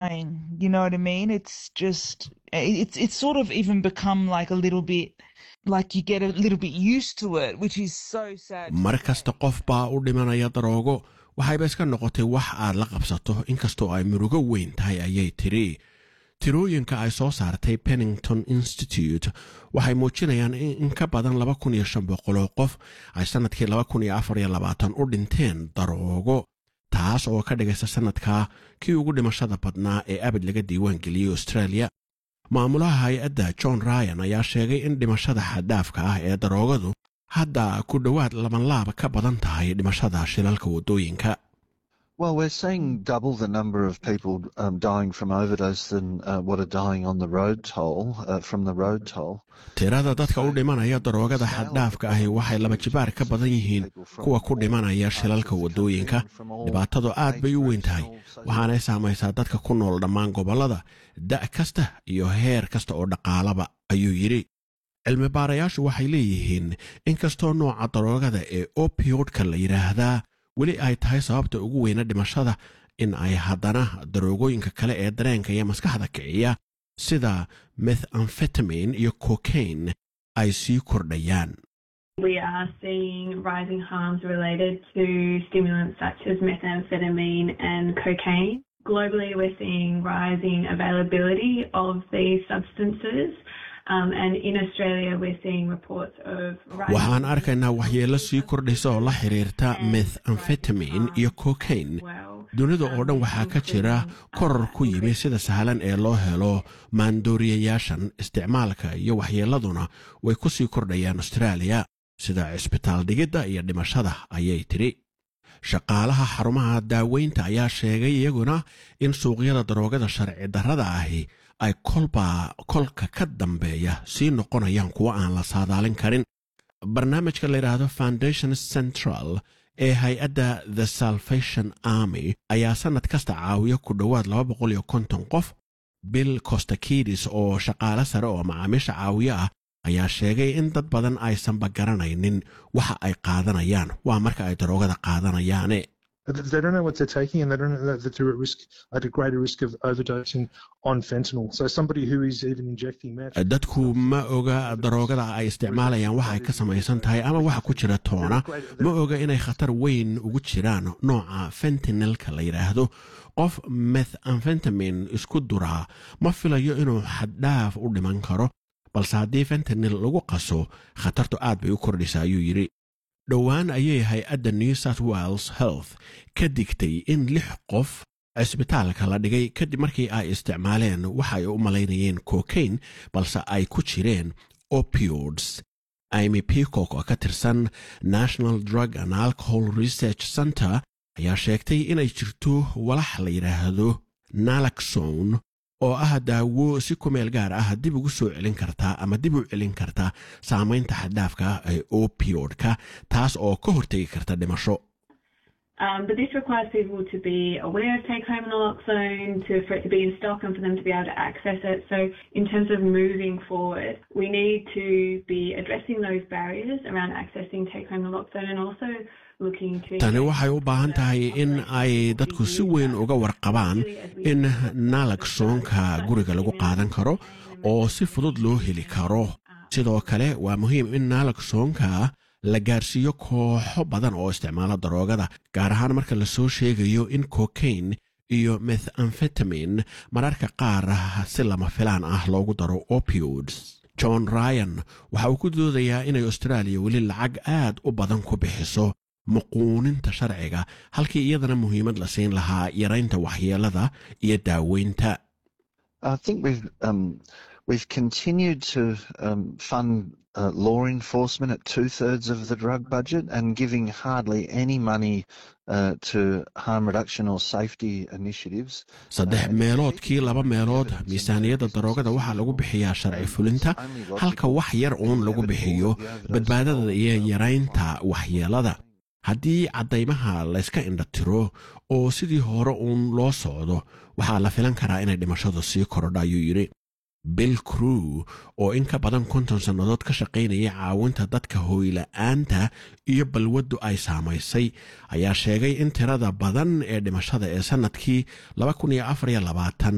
dying. You know what I mean? It's just it's it's sort of even become like a little bit like you get a little bit used to it, which is so sad. mar kasta qof baa u dhimanaya daroogo waxayba iska noqotay wax aad la qabsato inkastoo ay murugo weyn tahay ayay tiri tirooyinka ay soo saartay pennington institute waxay muujinayaan in ka badan laba kun iyo shan boqoloo qof ay sannadkii laba kun iyo afar iyo labaatan u dhinteen daroogo taas oo ka dhigaysa sannadkaa kii ugu dhimashada badnaa ee abid laga diiwaan geliyey australia maamulaha hay-adda john ryan ayaa sheegay in dhimashada xaddaafka ah ee daroogadu hadda ku dhowaad labanlaab ka badan tahay dhimashada shilalka waddooyinka Well, we're seeing double the number of people um, dying from overdose than uh, what are dying on the road toll, uh, from the road toll. tirada dadka u dhimanaya daroogada xaddhaafka ahi waxay laba jibaar ka badan yihiin kuwa ku dhimanaya shilalka waddooyinka dhibaatadu aad bay u weyn tahay waxaanay saamaysaa dadka ku nool dhammaan gobollada da' kasta iyo heer kasta oo dhaqaalaba ayuu yidhi cilmi baarayaashu waxay leeyihiin inkastoo nooca daroogada ee opiodka la yidhaahdaa weli ay tahay sababta ugu weyna dhimashada in ay haddana daroogooyinka kale ee dareenka iyo maskaxda kiciya sida methamfetamin iyo cocaine ay sii kordhayaan We are seeing rising harms related to stimulants such as methamphetamine and cocaine. Globally, we're seeing rising availability of these substances. Um, and in Australia, we're seeing reports of rising- waxaan arkaynaa waxyeello sii kordhaysa oo la xiriirta methamfetamin iyo cocaine dunida oo dhan waxaa ka jira koror ku yimi sida sahlan ee loo helo maandooriyayaashan isticmaalka iyo waxyeelladuna way ku sii kordhayaan austraaliya sida cisbitaal dhigidda iyo dhimashada ayay tidhi shaqaalaha xarumaha daaweynta ayaa sheegay iyaguna in suuqyada daroogada sharci darrada ahi ay kolba kolka ka dambeeya sii noqonayaan kuwo aan la saadaalin karin barnaamijka la yidhaahdo foundation central ee hay-adda the salvation army ayaa sannad kasta caawiya ku dhowaad laba boqol iyo konton qof bill costakidis oo shaqaale sare oo macaamiisha caawiyo ah ayaa sheegay in dad badan aysanba garanaynin waxa ay qaadanayaan waa marka ay daroogada qaadanayaane They don't know what they're taking, and they don't know that they're at risk, at a greater risk of overdosing on fentanyl. So somebody who is even injecting meth. dadku ma oga daroogada ay isticmaalayaan waxa ay ka samaysan tahay ama waxa ku jira toona ma oga inay khatar weyn ugu jiraan nooca fentanilka la yidhaahdo qof methamfentamin isku duraa ma filayo inuu xaddhaaf u dhiman karo balse haddii fentanil lagu qaso khatartu aad bay u kordhaysa ayuu yidhi dhowaan ayay hay-adda new south wales health ka digtay in lix qof cisbitaalka la dhigay kadib markii ay isticmaaleen waxa ay u malaynayeen cocaine balse ay ku jireen opiods imy peacock oo ka tirsan national drug and alcohol research center ayaa sheegtay inay jirto walax la yidhaahdo nalaxone oo ah daawo si ku meel gaar ah dib ugu soo celin kartaa ama dib u celin karta saamaynta xaddaafka ah ee opiodka taas oo ka hortegi karta dhimasho Um, but this requires people to be aware of take home naloxone, to, for it to be in stock and for them to be able to access it. So, in terms of moving forward, we need to be addressing those barriers around accessing take home naloxone and also looking to. tani waxay u baahan tahay in ay dadku si weyn uga warqabaan in nalaxonka guriga lagu qaadan karo oo si fudud loo heli karo sidoo kale waa muhiim in nalaxonka la gaarsiiyo kooxo badan oo isticmaala daroogada gaar ahaan marka lasoo sheegayo in cocaine iyo methamfetamin mararka qaar si lama filaan ah loogu daro opiods john ryan waxa uu ku doodayaa inay austraaliya weli lacag aad u badan ku bixiso muquuninta sharciga halkii iyadana muhiimad la siin lahaa yaraynta waxyeelada iyo daaweynta I think we've um, we've continued to um, fund uh, law enforcement at two thirds of the drug budget and giving hardly any money uh, to harm reduction or safety initiatives. saddex meeloodkii laba meelood miisaaniyadda daroogada waxaa lagu bixiyaa sharci fulinta halka wax yar uun lagu bixiyo badbaadada iyo yaraynta waxyeelada haddii caddaymaha layska indhatiro oo sidii hore uun loo socdo waxaa la filan karaa inay dhimashadu sii korodha ayuu yidhi bill crew oo in ka badan konton sannadood ka shaqaynaya caawinta dadka hooyla'aanta iyo balwaddu ay saamaysay ayaa sheegay in tirada badan ee dhimashada ee sannadkii